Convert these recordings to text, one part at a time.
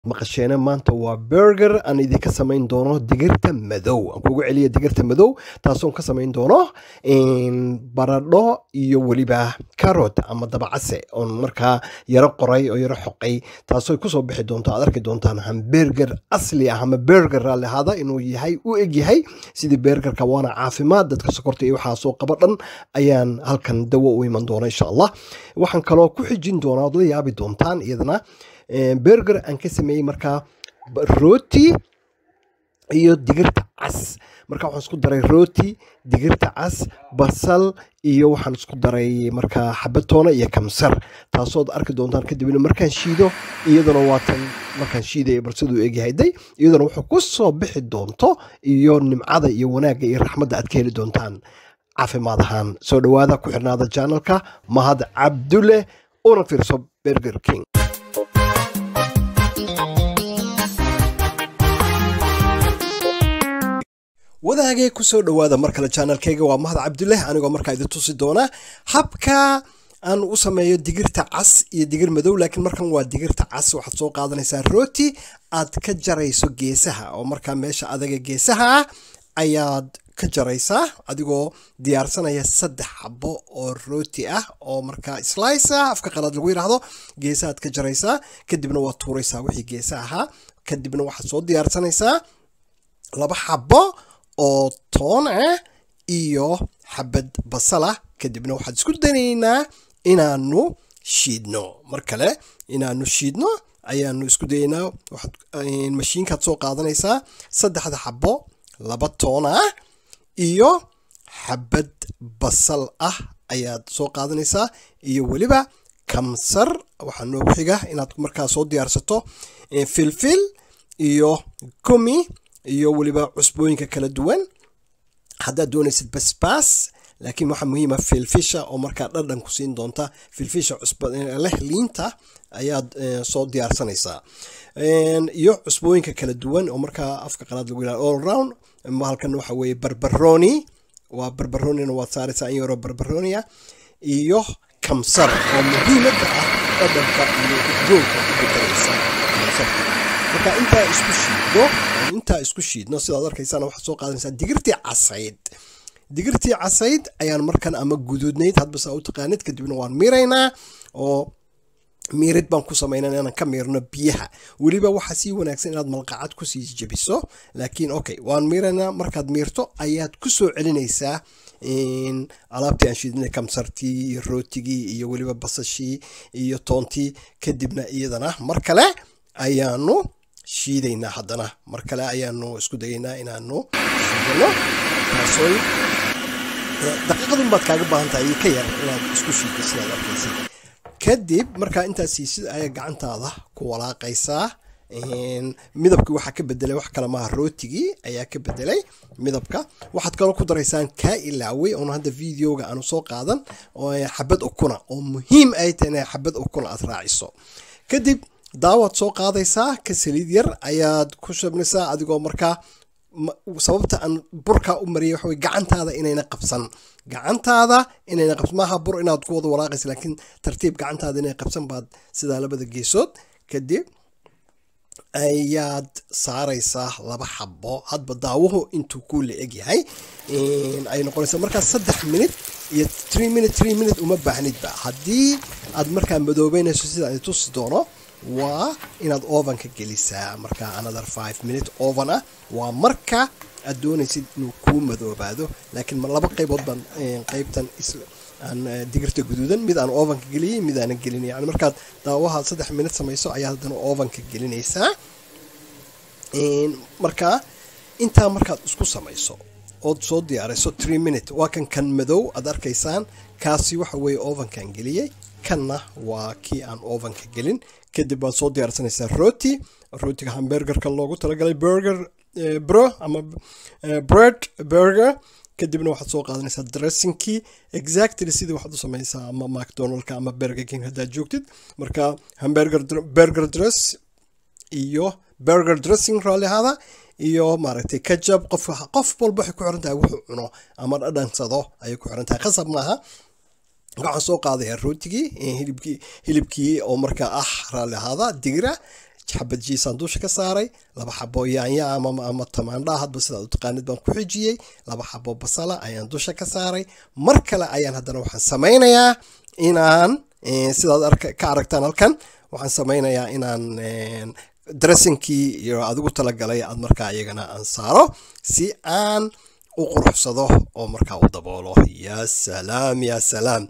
maqasheena maanta waa burger aan idinka samayn doono digirta madow aan kugu celiya digirta madow taasoon ka samayn doono baradho iyo weliba carrot ama dabacase oon markaa yaro qoray oo yaro xoqay taasoo kusoo bixi doonto aad arki doontaan hamburger asli ah ama burger raalli ahaada inuu yahay u eg yahay sidii burgerka waana caafimaad dadka sokorta iyo waxaa soo qaba dhan ayaan halkan dawo u iman doona insha allah waxaan kaloo ku xijin doonaa ood la yaabi doontaan iyadana burger aan ka sameeyey markaa rooti iyo digirta cas marka waxaan isku daray rooti digirta cas basal iyo waxaan isku daray markaa xabatoona iyo kamsar taasood arki doontaan kadibna markaan shiido iyaduna waatan markaan shiidaya balsiduu egyahay day iyaduna wuxuu ku soo bixi doonto iyo nimcada iyo wanaagga iyo raxmadda aad ka heli doontaan caafimaad ahaan soo dhowaada ku xirnaada janalka mahad cabdulle una fiirso burger king wadaagee kusoo dhowaada mar kale janalkayga waa mahad cabdulah anigoo markaa idin tusi doona habka aan u sameeyo digirta cas iyo digir madow laakiin markan waa digirta cas waxaad soo qaadanaysaa rooti aad ka jarayso geesaha oo markaa meesha adaga geesaha ah ayaad ka jaraysaa adigoo diyaarsanaya saddex xabo oo rooti ah oo markaa slice ah afka qalaad lagu yidhaahdo geesahaad ka jaraysaa kadibna waad tuuraysaa wixii geesa ahaa kadibna waxaad soo diyaarsanaysaa laba xabo oo toon ah iyo xabad basal ah kadibna waxaad isku danaynaa inaanu shiidno mar kale inaanu shiidno ayaanu isku dayaynaa mashiinkaad soo qaadanaysaa saddexda xabo laba toon ah iyo xabad basal ah ayaad soo qaadanaysaa iyo weliba kamsar waxaa noogu xiga inaad markaa soo diyaarsato filfil iyo kumi iyo weliba cusbooyinka kala duwan haddaad doonaysid basbaas laakiin waxaa muhiima filfisha oo markaa dhadhan ku siin doonta filfisha cusbaleh liinta ayaad soo diyaarsanaysaa iyo cusbooyinka kala duwan oo markaa afka qalaad lagu yihahdo all round halkan waxa weeye barbaroni waa barbaronina waad saaraysaa in yaroo barbaronia iyo kamsar oo muhiimadda ah dhadhanka iyo udgoonka ku bedelaysa kamsarka marka intaa isku shiidno intaa isku shiidno sidaad arkaysaan waxaad soo qaadanaysaa digirtii casayd digirtii casayd ayaan markan ama guduudnayd hadbasaa u taqaanid kadibna waan miiraynaa oo miirid baan ku samaynaa inaan ka miirno biyaha weliba waxaa sii wanaagsan inaad malqacad kusii jebiso laakiin okay waan miiraynaa markaad miirto ayaad ku soo celinaysaa alaabtii aan shiidinay kamsartii iyo rootigii iyo weliba basashii iyo toontii kadibna iyadana mar kale ayaanu shiidaynaa haddana mar kale ayaanu isku dayaynaa inaanu shiidano taasooy daqiiqadun baad kaaga baahan tahay ka yar inaad isku shiiddo sidaad arkaysid kadib markaa intaas siisid ayaa gacantaada ku walaaqaysaa midabkii waxaa ka bedelay wax kale maaha rootigii ayaa ka bedelay midabka waxaad kaloo ku daraysaan kaa ilaaway oon hadda videoga aanu soo qaadan xabad ukuna oo muhiim ay tahay inay xabad ukuna aad raaciso kadib daawaad soo qaadaysaa ka saliid yar ayaad ku shabnaysaa adigoo markaa sababta aan burkaa u mariyay waxa gacantaada inayna qabsan gacantaada inayna qabsan maaha bur inaad ku wada walaaqaysa laakiin tartiib gacantaada inay qabsan baad sidaa labada geesood kadib ayaad saaraysaa laba xabo hadba daawuhu intuu ku la eg yahay ay noqonaysaa markaa saddex minute iyo tree minute tree minute uma baahnidba haddii aad markaa madoobeynayso sida ay tusi doono waa inaad ovenka gelisaa markaa another five minute oven ah waa marka aad doonaysid inuu kuu madoobaado laakiin laba qaybood baan qaybtan aan digirta guduudan mid aan ovenka geliyey mid aanan gelin yani markaad daawaha saddex minute samayso ayaa haddana ovenka gelinaysaa markaa intaa markaad isku samayso ood soo diyaarayso tree minute waa kan kan madow aad arkaysaan kaasi waxa weeye ovenkan geliyey kanna waa kii aan ovenka gelin kadib waad soo diyaarsanaysaa rooti rootiga hamburgerka loogu talagalay burger bro ama bread burger kadibna waxaad soo qaadanaysaa dressingkii exactly sidii waxaad u samaysaa ama macdonaldka ama burger king haddaad joogtid marka hamburger burger dress iyo burger dressing raalli ahaada iyo maaragtay kajab qof qof walba waxay ku xiran tahay wuxuu cuno ama dhadhansado ayay ku xiran tahay khasab maaha waxaan soo qaadayaa rootigii hilibkii hilibkii oo markaa ah raalli ahaada digira xabad jiisaan dusha ka saaray laba xabo yaanya ama tamaandha hadba sidaad u taqaanid baan ku xijiyey laba xabo basala ayaan dusha ka saaray mar kale ayaan haddana waxaan samaynayaa inaan sidaad ka aragtaan halkan waxaan samaynayaa inaan dressinkii iyo adigu talagalay aad markaa iyagana aan saaro si aan u quruxsado oo markaa u daboolo ya salaam ya salaam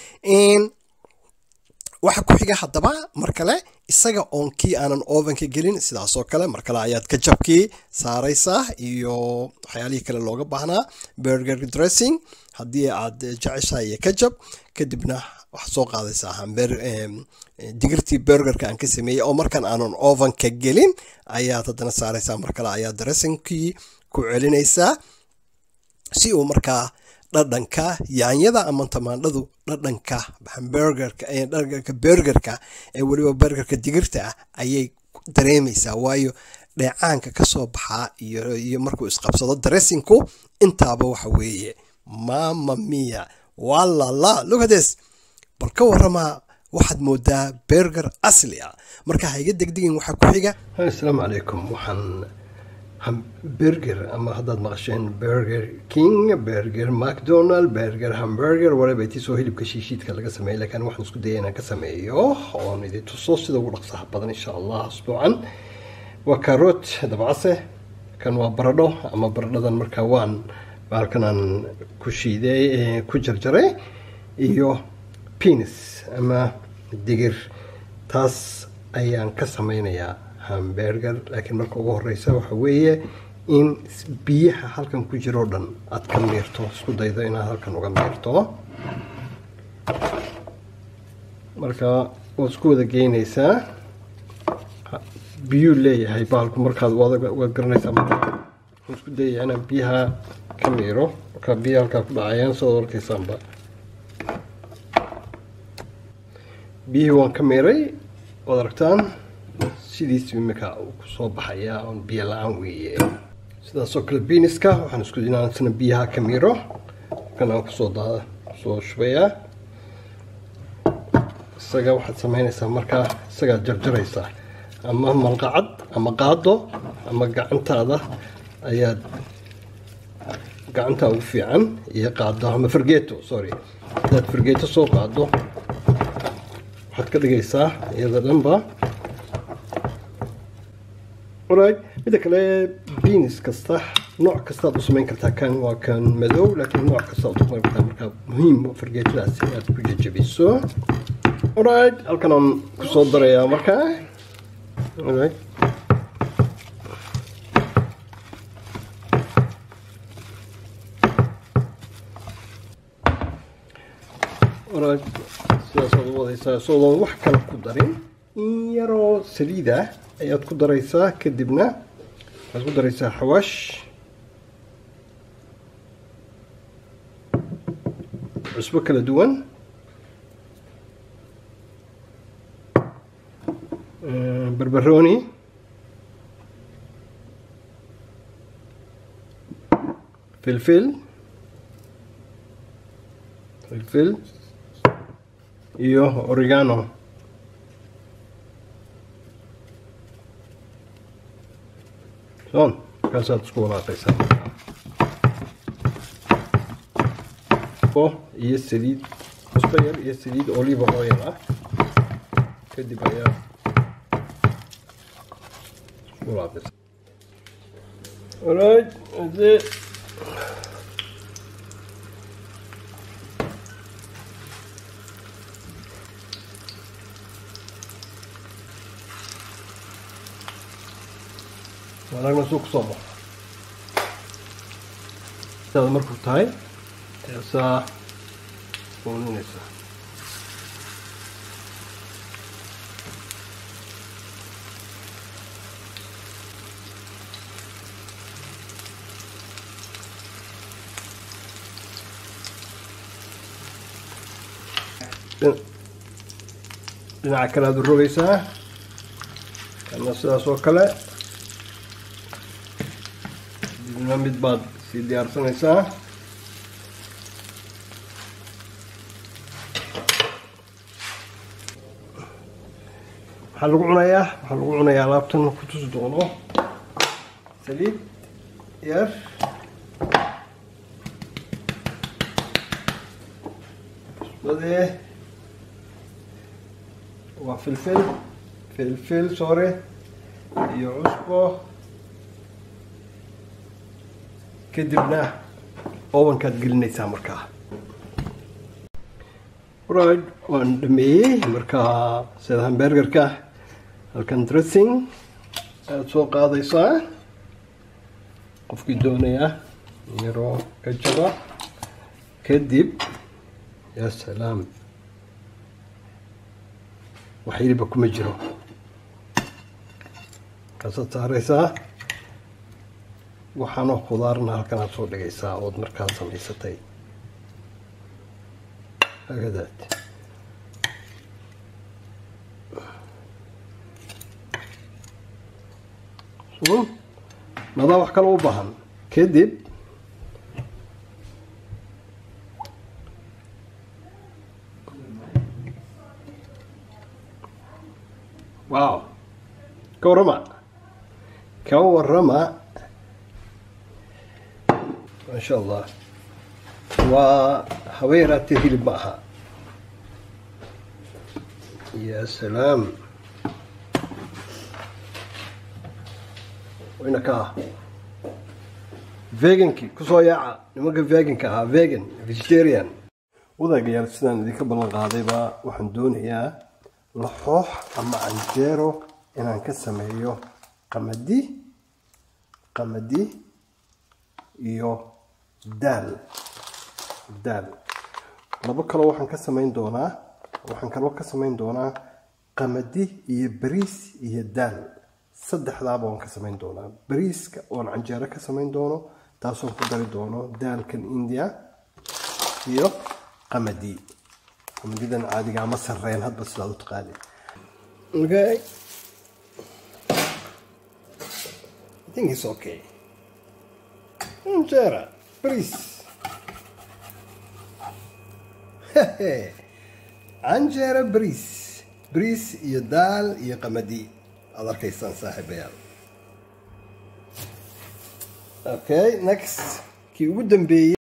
waxa ku xiga haddaba mar kale isaga oon kii aanan ovenka gelin sidaasoo kale mar kale ayaad kajabkii saaraysaa iyo waxyaalihii kale looga baahnaa burger dressing haddii aad jeceshahay iyo kajab kadibna waxaad soo qaadaysaa digirtii burgerka aan ka sameeyey oo markan aanan ovenka gelin ayaad haddana saaraysaa mar kale ayaad dressingkii ku celinaysaa si uu markaa dhadhanka yaanyada ama tamaandhadu dhadhanka hamburgerka burgerka ee weliba burgerka digirta ah ayay dareemaysaa waayo dheecaanka kasoo baxaa iyo markuu isqabsado dressinku intaaba waxa weeye mama mia walala lugades bal ka waramaa waxaad moodaa burger asli ah marka ha iga degdegin waxaa ku xiga asalaamu calaykum waxaan burger ama haddaad maqasheen burger king burger macdonald burger hamburger whatever tisoo hilibka shiishiidka laga sameeyay laakiin waxaan isku dayay inaan ka sameeyo oon idin tuso sida ugu dhaqsaha badan insha allah asbuucan waa karoot dabcase kan waa baradho ama baradhadan markaa waan bahalkan aan ku shiiday ku jarjaray iyo penis ama digir taas ayaan ka sameynayaa hamburger laakiin marka ugu horeysa waxa weeye in biyaha halkan ku jiro o dhan aad ka miirto isku daydo inaad halkan uga miirto marka waad isku wada geynaysaa biyuu leeyahay bahalku markaad waad garanaysaa waxaan isku dayaya inaan biyaha ka miiro markaa biyaha halkaa ku dhacayaan sidaad arkaysaanba biyihii waan ka miiray waad aragtaan sidiis imika uu kusoo baxayaa oon biyo la-aan weeye sidaasoo kale biniska waxaan isku inaan isna biyaha ka miiro kan aan kusoo daada kusoo shubayaa isaga waxaad sameynaysaa markaa isagaad jarjaraysaa ama malqacad ama qaado ama gacantaada ayaad gacantaa ugu fiican iyo qaado ama fargeeto sorry hadaad fargeeto soo qaado waxaad ka dhigaysaa iyada dhanba right midda kale beans kasta nooc kastaad u samayn kartaa kan waa kan madow laakiin nooc kastaad u samayn kartaa markaa muhiim fargeetadaas inaad ku jajabiso alright halkan aan kusoo darayaa markaa alright alright sidaasaad u wadaysaa soodoon wax kale ku darin in yaroo saliida ayaad ku daraysaa kadibna waxaad ku daraysaa xawaash cusbo kala duwan barbarooni filfil filfil iyo oregano son markaasaad isku walaaqaysaa iyo saliid cusbo yar iyo saliid olive oil ah kadib ayaa isku walaaqaysaa alright that's it wanaagna suu kusoo baxo sidaad markuu tahay eesaa uuninaysaa dhinaca kale aad u rogaysaa kana sidaas oo kale dibna mid baad sii diyaarsanaysaa waxaa lagu cunayaa waxaa lagu cunayaa alaabtan ku tusi doono saliid yar cusbadee waa filfil filfil sore iyo cusbo kadibna obankaad gelinaysaa markaa right waan dhameeyey markaa sida hambergerka halkan dressing aada soo qaadaysaa qofkii doonaya yaroo ka jaba kadib yaa salaam wax yiliba kuma jiro kaasaad saaraysaa waxaanoo khudaarna halkan aad soo dhigaysaa ood markaa samaysatay hagadaad madaa wax kale u baahan kadib wow ka warrama ka warrama maasha allah waa haba yaraatee hilib ma aha ya salaam wayna ka vegankii kusoo yaaca nimanka veganka ahaa vegan vegetarian wadaagayaal sidaan idinka ballan qaadayba waxaan doonayaa laxoox ama canjeero inaan ka sameeyo qamadi qamadi iyo daal daal labo kaloo waxaan ka samayn doonaa waxaan kaloo ka samayn doonaa qamadi iyo bariis iyo daal saddexdaaba waan ka samayn doonaa bariiska oon canjeero ka samayn doono taasoon ku dari doono daalkan india iyo qamadi qamadidan caadiga ama sarreen hadba sidaad u taqaani okay I think it's okay canjeera bariis canjeera bariis bariis iyo daal iyo qamadi aad arkaysaan saaxiibayaal okay next kii ugu dambeeyey